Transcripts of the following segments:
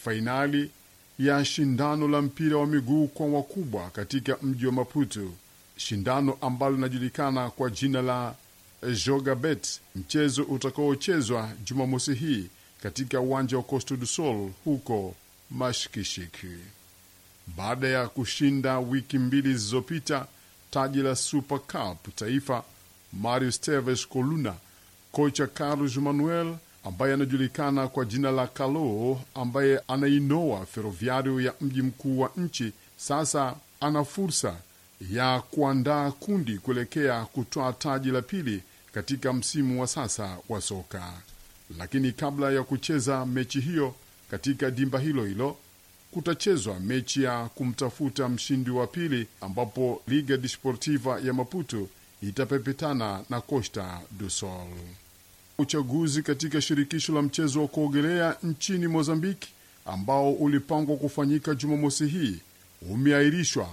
fainali ya shindano la mpira wa miguu kwa wakubwa katika mji wa Maputo, shindano ambalo linajulikana kwa jina la Jogabet, mchezo utakaochezwa Jumamosi hii katika uwanja wa Costa do Sol huko Mashikishiki. Baada ya kushinda wiki mbili zilizopita taji la Super Cup taifa, Mario Esteves Coluna, kocha Carlos Manuel ambaye anajulikana kwa jina la Calo, ambaye anainoa Ferroviario ya mji mkuu wa nchi, sasa ana fursa ya kuandaa kundi kuelekea kutoa taji la pili katika msimu wa sasa wa soka. Lakini kabla ya kucheza mechi hiyo katika dimba hilo hilo kutachezwa mechi ya kumtafuta mshindi wa pili ambapo Liga Desportiva ya Maputo itapepetana na Costa do Sol. Uchaguzi katika shirikisho la mchezo wa kuogelea nchini Mozambiki ambao ulipangwa kufanyika Jumamosi hii umeahirishwa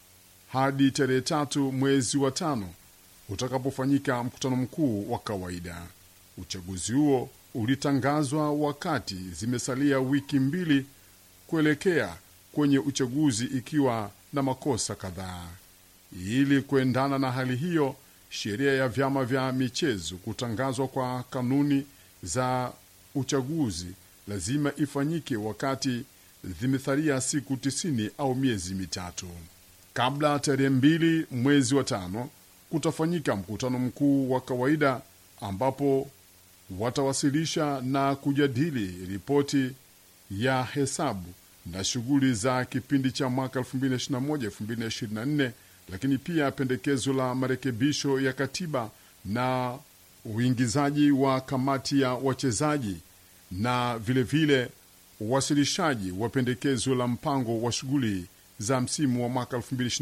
hadi tarehe tatu mwezi wa tano utakapofanyika mkutano mkuu wa kawaida. Uchaguzi huo ulitangazwa wakati zimesalia wiki mbili kuelekea kwenye uchaguzi ikiwa na makosa kadhaa. Ili kuendana na hali hiyo, sheria ya vyama vya michezo kutangazwa kwa kanuni za uchaguzi lazima ifanyike wakati zimesalia siku tisini au miezi mitatu kabla tarehe mbili mwezi wa tano kutafanyika mkutano mkuu wa kawaida ambapo watawasilisha na kujadili ripoti ya hesabu na shughuli za kipindi cha mwaka 2021-2024, lakini pia pendekezo la marekebisho ya katiba na uingizaji wa kamati ya wachezaji na vilevile uwasilishaji wa pendekezo la mpango wa shughuli za msimu wa mwaka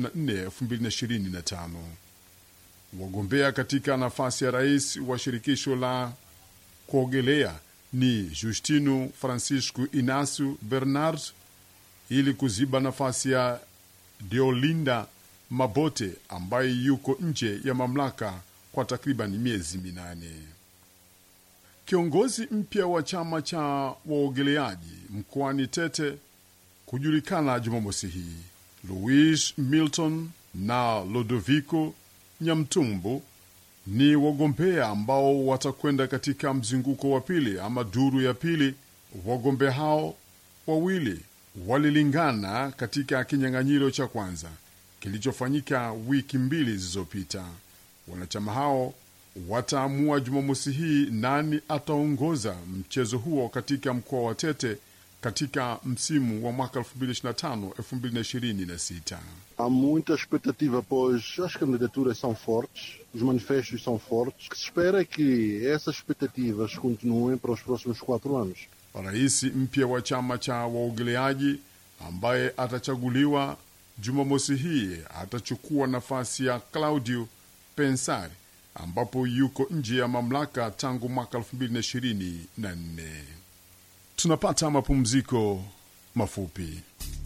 2024-2025. Wagombea katika nafasi ya rais wa shirikisho la kuogelea ni Justino Francisco Inacio Bernard ili kuziba nafasi ya Deolinda Mabote ambaye yuko nje ya mamlaka kwa takriban miezi minane. Kiongozi mpya wa chama cha waogeleaji mkoani Tete kujulikana Jumamosi hii, Louis Milton na Lodovico Nyamtumbu ni wagombea ambao watakwenda katika mzunguko wa pili ama duru ya pili. Wagombea hao wawili walilingana katika kinyang'anyiro cha kwanza kilichofanyika wiki mbili zilizopita. Wanachama hao wataamua Jumamosi hii nani ataongoza mchezo huo katika mkoa wa Tete katika msimu wa mwaka 2025-2026. Há muita expectativa, pois as candidaturas são fortes, os manifestos são fortes. O que se espera é que essas expectativas continuem para os próximos quatro anos. Rais mpya wa chama cha waogeleaji ambaye atachaguliwa Jumamosi hii atachukua nafasi ya Claudio Pensari ambapo yuko nje ya mamlaka tangu mwaka 2024. Tunapata mapumziko mafupi.